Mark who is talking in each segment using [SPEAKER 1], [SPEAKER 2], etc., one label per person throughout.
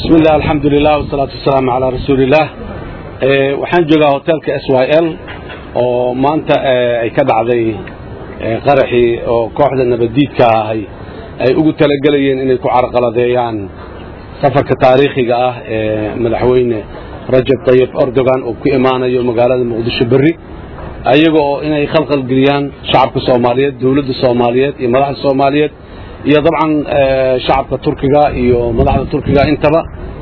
[SPEAKER 1] bismi illah alxamdulilah wasalaatu wasalaamu calaa rasuulillaah waxaan joogaa hotelka s y l oo maanta ay ka dhacday qaraxii oo kooxda nabaddiidka ahay ay ugu talagelayeen inay ku carqaladeeyaan safarka taariikhiga ah ee madaxweyne rajab tayib erdogan uu ku imaanayo magaalada muqdisho berri ayaga oo inay khalqal geliyaan shacabka soomaaliyeed dowladda soomaaliyeed iyo madaxda soomaaliyeed iyo dabcan shacabka turkiga iyo madaxda turkiga intaba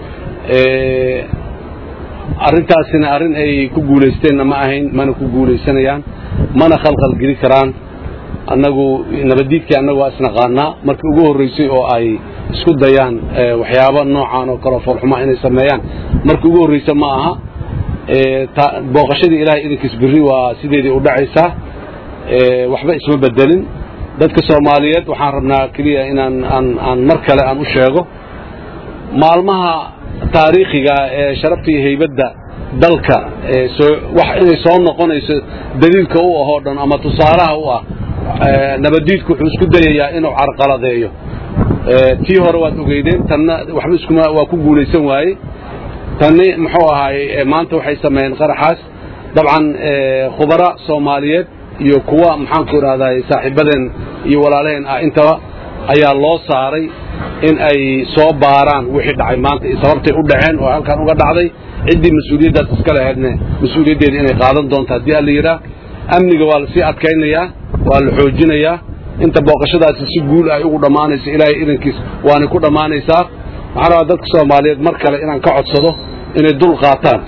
[SPEAKER 1] arrintaasina arrin ay ku guulaysteenna ma ahayn mana ku guulaysanayaan mana khalqal geli karaan annagu nabaddiidkii annagu waa isnaqaanaa markii ugu horraysay oo ay isku dayaan waxyaabo noocan oo kaleo foolxuma inay sameeyaan markii ugu horraysa ma aha booqashadii ilaahay idankiis berri waa sideedii u dhacaysaa waxba isma bedelin dadka soomaaliyeed waxaan rabnaa keliya inaan aan mar kale aan u sheego maalmaha taariikhiga ee sharafta iyo haybadda dalka inay soo noqonayso daliilka u ahoo dhan ama tusaalaha u ah nabaddiidku wuxuu isku dayayaa inuu carqaladeeyo tii hore waad ogeydeen tanna waxba iskuma waa ku guulaysan waaye tanni muxuu ahaay maanta waxay sameeyeen qaraxaas dabcan khubara soomaaliyeed iyo kuwa maxaanku idhahdaa saaxiibadeen iyo walaalaheen ah intaba ayaa loo saaray in ay soo baaraan wixii dhacay maanta iyo sababtay u dhaceen oo halkan uga dhacday ciddii mas-uuliyaddaas iska lahaydne mas-uuliyaddeeda inay qaadan doonto haddii alla yidhaah amniga waa lasii adkaynayaa waa la xoojinayaa inta booqashadaasi si guul ay ugu dhammaanayso ilaahay idankiis waanay ku dhammaanaysaa waxaan rabaa dadka soomaaliyeed mar kale inaan ka codsado inay dul qaataan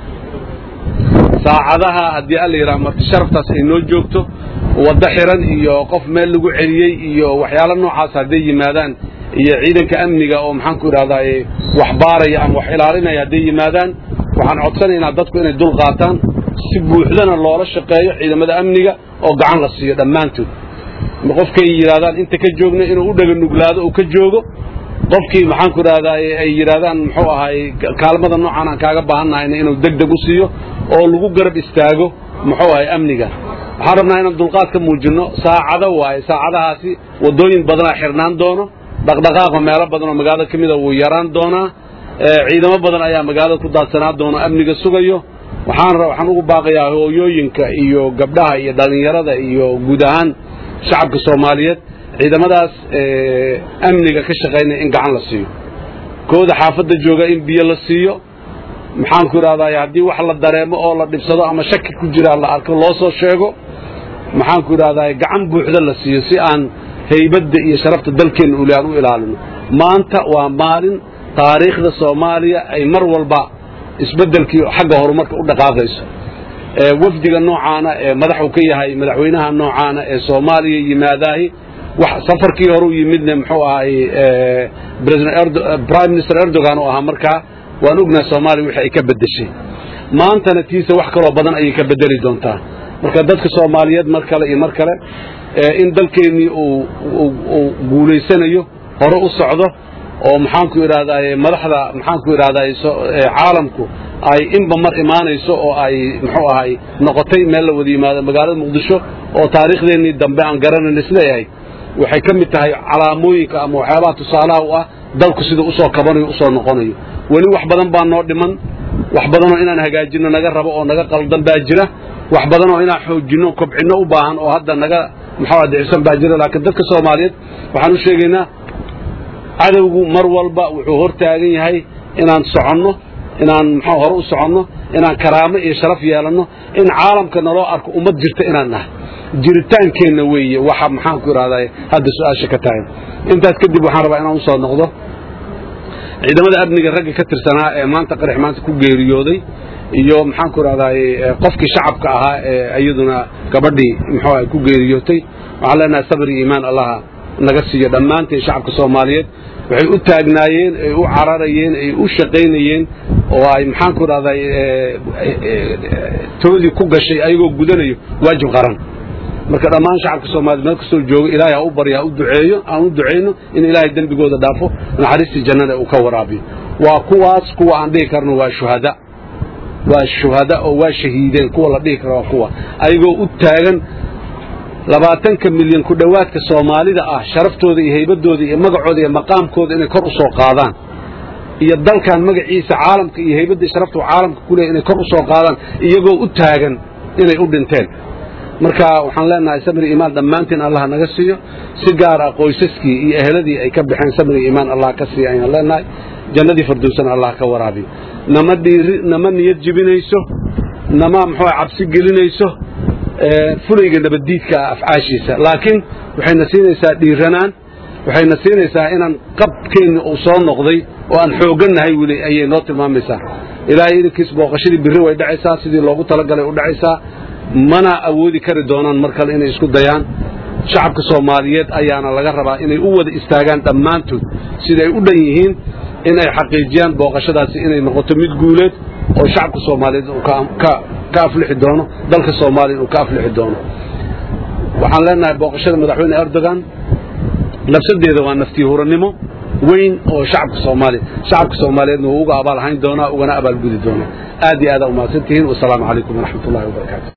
[SPEAKER 1] saacadaha haddii alla yidhaha marti sharaftaas ay noo joogto waddo xiran iyo qof meel lagu celiyey iyo waxyaalo noocaas hadday yimaadaan iyo ciidanka amniga oo maxaanku idhahdaa wax baaraya ama wax ilaalinaya hadday yimaadaan waxaan codsanaynaa dadku inay dul qaataan si buuxdana loola shaqeeyo ciidamada amniga oo gacan la siiyo dhammaantood qofkay yidhahdaan inta ka joogna inuu u dhega nuglaado uu ka joogo qofkii maxaanku idhahdaa ay yidhahdaan muxuu ahaay kaalmada noocan aan kaaga baahannahayna inuu deg deg u siiyo oo lagu garab istaago muxuu ahay amniga waxaan rabnaa inaan dulqaad ka muujinno saacado waaye saacadahaasi waddooyin badanaa xirnaan doono dhaqdhaqaaqa meelo badan oo magaalada ka mida wuu yaraan doonaa ciidamo badan ayaa magaalada ku daadsanaa doona amniga sugayo waxaan waxaan ugu baaqayaa hooyooyinka iyo gabdhaha iyo dhallinyarada iyo guud ahaan shacabka soomaaliyeed ciidamadaas amniga ka shaqaynaya in gacan la siiyo kooda xaafadda jooga in biyo la siiyo maxaanku idhahdaa haddii wax la dareemo oo la dhibsado ama shaki ku jiraa la arko loo soo sheego maxaanku idhahdaa gacan buuxda la siiyo si aan haybadda iyo sharafta dalkeenna uli aan u ilaalino maanta waa maalin taariikhda soomaaliya ay mar walba isbeddelkii xagga horumarka u dhaqaaqayso wafdiga noocaana ee madaxu ka yahay madaxweynaha noocaana ee soomaaliya yimaadaahi safarkii hore u yimidne muxuu ahay prime minister erdogan oo ahaa markaa waan ognaha soomaaliya wixii ay ka beddeshay maantana tiisa wax kaloo badan ayay ka beddeli doontaa marka dadka soomaaliyeed mar kale iyo mar kale in dalkeennii uu guulaysanayo hore u socdo oo maxaanku idhahdaay madaxda maxaanku idhahdaay caalamku ay inba mar imaanayso oo ay muxuu ahay noqotay meel la wada yimaado magaalada muqdisho oo taariikhdeennii dambe aan garanayn isleeyahay waxay ka mid tahay calaamooyinka ama waxyaabaha tusaalaha u ah dalku siduu usoo kabanayo usoo noqonayo weli wax badan baa noo dhiman wax badanoo inaan hagaajinno naga rabo oo naga qaldan baa jira wax badanoo inaan xoojinno kobcinno u baahan oo hadda naga muxuu dicisan baa jira laakiin dadka soomaaliyeed waxaan u sheegaynaa cadowgu mar walba wuxuu hor taagan yahay inaan soconno inaan muxuu hore u soconno inaan karaamo iyo sharaf yeelanno in caalamka naloo arko ummad jirta inaan nahay jiritaankeenna weeye waxa maxaanku idhahdaa hadda su-aasha ka tahay intaas kadib waxaan rabaa inaan usoo noqdo ciidamada amniga ragga ka tirsanaa ee maanta qarax maanta ku geeriyooday iyo maxaanku idhahdaay qofkii shacabka ahaa ee iyaduna gabadhii muxuu ahay ku geeriyootay waxaan leenahay sabir iyo iimaan allaha naga siiyo dhammaanteen shacabka soomaaliyeed waxay u taagnaayeen ay u cararayeen ay u shaqaynayeen oo ay maxaanku idhahday toodii ku gashay ayagoo gudanayo waajib qaran marka dhammaan shacabka soomaaliyed meel kastoo joogo ilaahay ha u barya ha u duceeyo aan u ducayno in ilaahay dembigooda dhaafo naxariistii jannada uu ka waraabiyo waa kuwaas kuwa aan dhihi karno waa shuhada waa shuhada oo waa shahiideen kuwa la dhihi karo waa kuwa ayagoo u taagan labaatanka milyan ku dhowaadka soomaalida ah sharaftooda iyo haybadooda iyo magacooda iyo maqaamkooda inay kor u soo qaadaan iyo dalkan magaciisa caalamka iyo haybaddii sharaftu caalamka ku leeyahy inay kor u soo qaadaan iyagoo u taagan inay u dhinteen marka waxaan leenahay samri iimaan dhammaantiin allah naga siiyo si gaar ah qoysaskii iyo eheladii ay ka baxeen samri iimaan allah ka siiya ayaan leenahay jannadii firdowsana allah ka waraabiyo nama dhiiri nama niyad jibinayso nama muxuu cabsi gelinayso fulayga nabaddiidka ah afcaashiisa laakiin waxayna siinaysaa dhiiranaan waxayna siinaysaa inaan qabkeenni uu soo noqday oo aan xooggannahay weli ayay noo tilmaamaysaa ilaahay idinkiis booqashadii birri way dhacaysaa sidii loogu talagalay u dhacaysaa mana awoodi kari doonaan mar kale inay isku dayaan shacabka soomaaliyeed ayaana laga rabaa inay u wada istaagaan dhammaantood siday u dhan yihiin inay xaqiijiyaan booqashadaasi inay noqoto mid guuleed oo shacabka soomaaliyeed uu ka aflixi doono dalka soomaaliya uu ka aflixi doono waxaan leenahay booqashada madaxweyne erdogan nafsadeeda waa naftii hurannimo weyn oo shacabka soomaaliya shacabka soomaaliyeedna wuu uga abaal hayn doonaa ugana abaalgudi doonaa aad iyo aada umahadsantihiin wasalaamu calaykum waraxmat ullahi wabarakaatu